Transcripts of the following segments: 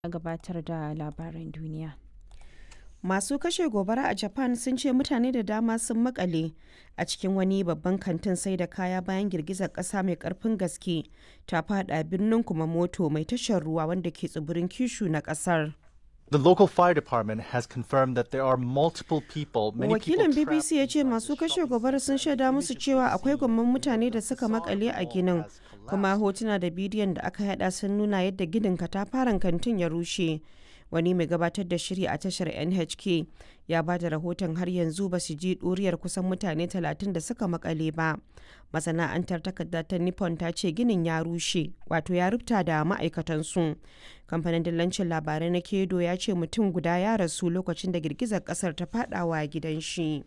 gabatar da labaran duniya. Masu kashe gobara a Japan sun ce mutane da dama sun makale a cikin wani babban kantin sai da kaya bayan girgizar ƙasa mai ƙarfin gaske ta fada birnin Kumamoto mai tashar ruwa wanda ke tsibirin Kyushu na ƙasar. The local fire department has confirmed that there are multiple people, many people Wakilin trapped BBC ya ce masu kashe gobara sun shaida musu cewa akwai gwamman mutane da suka makale a ginin, kuma hotuna da bidiyon da aka hada sun nuna yadda ginin katafaren kantin ya rushe. Wani mai gabatar da shiri a tashar NHK ya ba da rahoton har yanzu ba su ji ɗuriyar kusan mutane 30 da suka makale ba. Masana'antar takarda ta Nippon ta ce ginin ya rushe, wato ya rubuta da ma'aikatansu. Kamfanin dillancin labarai na Kedo ya ce mutum guda ya rasu lokacin da girgizar kasar ta fadawa gidan shi.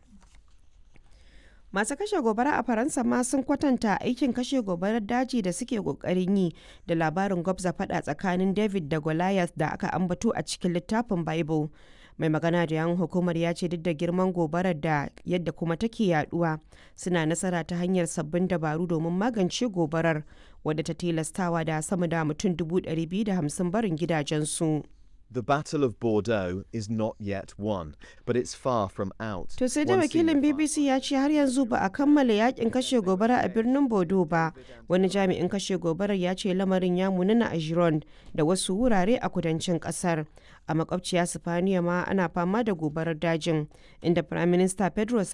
Masu kashe gobara a Faransa ma sun kwatanta aikin kashe gobarar daji da suke kokarin yi da labarin gwabza fada tsakanin David da Goliath da aka ambato a cikin littafin Bible. Mai magana da yan hukumar ya ce duk da girman gobarar da yadda kuma take yaduwa suna nasara ta hanyar sabbin dabaru domin magance gobarar wadda ta tilastawa da sama da mutum 250 barin gidajensu. The Battle of Bordeaux is not yet won, but it's far from out. To sai da One wakilin senior BBC ya ce har yanzu ba a kammala yakin kashe gobara a birnin Bodo ba. Wani jami'in kashe gobarar ya ce lamarin ya munana a Gironde da wasu wurare a kudancin kasar. A makwabciya Sifaniya ma ana fama da gobarar dajin, inda Prime Minister Pedro